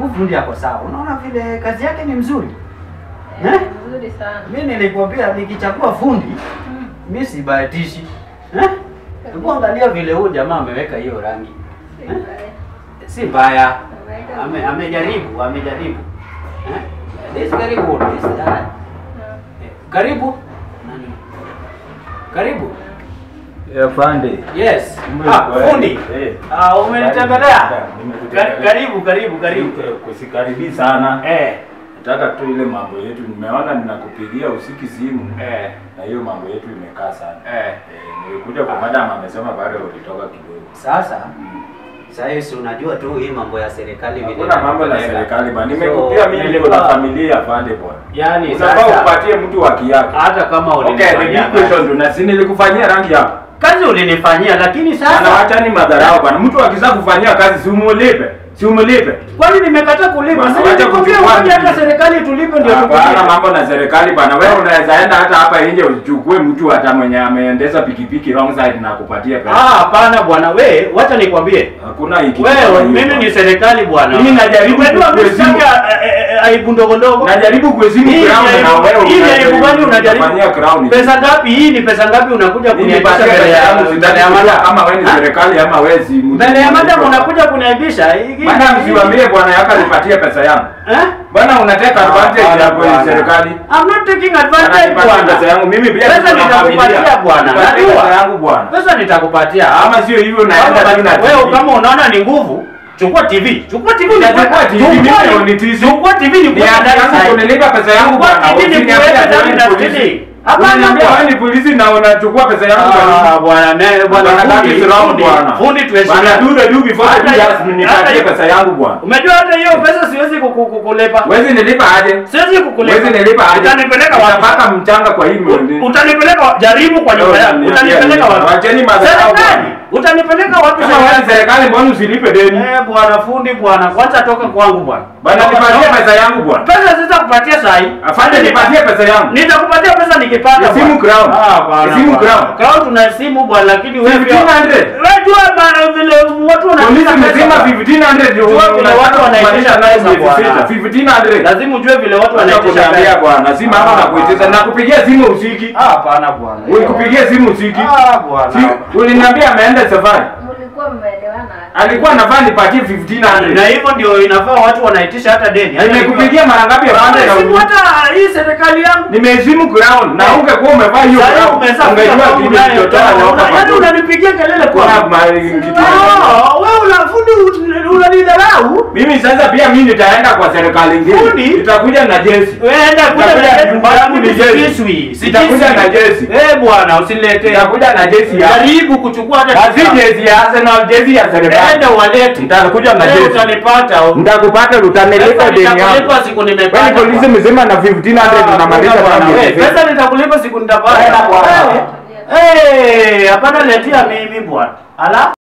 Huyu fundi ako sawa. Unaona vile kazi yake ni mzuri. Eh, Eh? Nzuri sana. Mimi nilikwambia nikichagua fundi, Mm. mimi sibahatishi. Eh? Hebu angalia vile huyu jamaa ameweka hiyo rangi. Si Eh? mbaya. Si mbaya. Ameweka Ame, amejaribu, amejaribu. Eh? This is very good. This is, uh, Mm. eh, karibu. Nani? Karibu. Afande. Yes. Kumbe Ah, kwa- fundi. Eh. Ah, umenitembelea? Nimekutembelea. Kar- Karibu, karibu, karibu. Kusikaribii sana. Eh. Nataka tu ile mambo yetu, nimeona ninakupigia usiki simu Eh. na hiyo mambo yetu imekaa sana. Eh. Eh, nilikuja kwa madam amesema bado ulitoka kidogo. Sasa sasa hivi si unajua tu hii mambo ya serikali vile. Hakuna mambo na inapeleka. serikali bwana. So, Nimekupia mimi niko nilikuwa- na familia afande bwana. Yaani Unafaa sasa upatie mtu haki yake. hata kama Okay, the ulinifanyia big question tu na si nilikufanyia rangi hapa. kazi ulinifanyia, lakini Sana sasa wachani madharau bwana. Mtu akisa kufanyia kazi si umulipe. Si umulipe. kwani nimekataa kulipa? Bwana, Sasa wacha nikwambia kuchukua ngoja hata nini? serikali tulipe ndio Hapana tukulipe. mambo na serikali bana. Wewe unaweza enda hata hapa nje uchukue mtu hata mwenye ameendesha pikipiki wrong side na kupatia Ah, pesa. hapana bwana, we wacha nikwambie. Hakuna hiki. Wewe mimi ni serikali bwana. Mimi najaribu Unajua mimi kukuheshimu. sitaki a- a- a- aibu ndogo ndogo. Najaribu kuheshimu Hii ground ni na aibu- wewe hii ni unajaribu aibu gani unajaribu? kufanyia ground. Pesa ngapi hii ni pesa ngapi unakuja Mimi kuniaibisha nipatie mbele pesa ya yangu mbele sitaki ya kujua madam? kama wewe ni Ha? serikali ama wewe si mtu. Mbele ya madam unakuja kuniaibisha. Hii- Madam hii- siwaambie bwana yako nipatie pesa yangu. Eh? Bwana unateka advantage Hapana, ya kwenye bwana. serikali. I'm not taking Bwana advantage nipatie pesa bwana. yangu. Mimi pia Pesa niko na nitakupatia familia. bwana. Nipatie Najua. pesa yangu bwana. Pesa nitakupatia. Ama sio hivyo unaenda tu na Wewe TV. kama unaona ni nguvu, chukua TV. Chukua TV. Chukua nikuweke- TV, mimi chukua- ndio nitisi. Chukua TV ni Ni haki yangu kunilipa pesa yangu bwana. TV ni Usiniambie kuweka ati ndani wewe na ni polisi. stili. Hapana Unaniambia bwana. wewe ni polisi na unachukua pesa yangu kwa nini? Ah, bwana ne bwana Bwana, that fundi, is wrong, fundi, bwana. fundi tuheshimiane. Bwana, do the do before the Hata- do just nipatie hata- pesa yangu bwana. Umejua hata hiyo pesa siwezi kuku- kukulipa. Wezi nilipa aje? Siwezi kukulipa. Wezi nilipa aje? Utanipeleka wapi? Utapaka mchanga kwa hii mwezi. Utanipeleka wa- jaribu kwa nyumba Leo, yangu. niambia Utanipeleka nini? wapi? Wacheni madharau Serikali. bwana. Utanipeleka wapi Kama wewe ni serikali? serikali mbona usilipe deni? Eh, bwana fundi bwana, kwanza toka kwangu bwana. Bwana nipatie pesa yangu bwana. Pesa sitakupatia saa hii. Afande nipatie pesa yangu. Nitakupatia pesa nikipata. Ya simu bwana. Crown. Ah, bwana. Ya simu bwana. Crown. Crown tuna simu bwana, lakini wewe pia. 1500. Wewe jua bana vile watu Polisi wanaitisha mzima pesa. 1500 ndio Jua vile watu wanaitisha pesa, bwana. 1500. Lazima ujue vile watu Acha wanaitisha kuniambia pesa. bwana, si mambo na kuitisha na kupigia simu usiki. Ah, hapana bwana. Ulikupigia simu usiki. Ah, bwana. Si uliniambia ameenda safari. Mlikuwa mmeelewana. Alikuwa anafaa nipatie 1500. Na hivyo ndio inafaa watu wanaitisha hata deni. Hata Nimekupigia mara ngapi afande na Simu uli- hata hii serikali yangu. Nimeheshimu ground na ungekuwa umevaa hiyo Sasa ground. umesafisha Ungejua kwangu kitu naye, kilichotoka una- nyoka yaani kwa unanipigia kelele kwa Kuna mahali kitu. Ah, wewe unafundi unanidharau. Mimi sasa pia mimi nitaenda kwa serikali Fundi? ingine. Nitakuja na jesi. Weenda kuja Nitakuja na na nyumba yangu ni jezi. Sikiswi. Nitakuja na jezi. Eh bwana, usiniletee. Nitakuja na jesi ya. Jaribu kuchukua hata Kazi jezi ya Arsenal, jezi ya serikali. Enda walete. Nitakuja na Eh, jezi. Utanipata. Nitakupata utanilipa Pesa deni yangu. nitakulipa siku nimepata. Wewe polisi mzima na 1500 unamaliza bwana. mambo. Eh, Pesa nitakulipa siku nitapata. Enda bwana. Eh, Eh, hapana letea mimi bwana. Ala.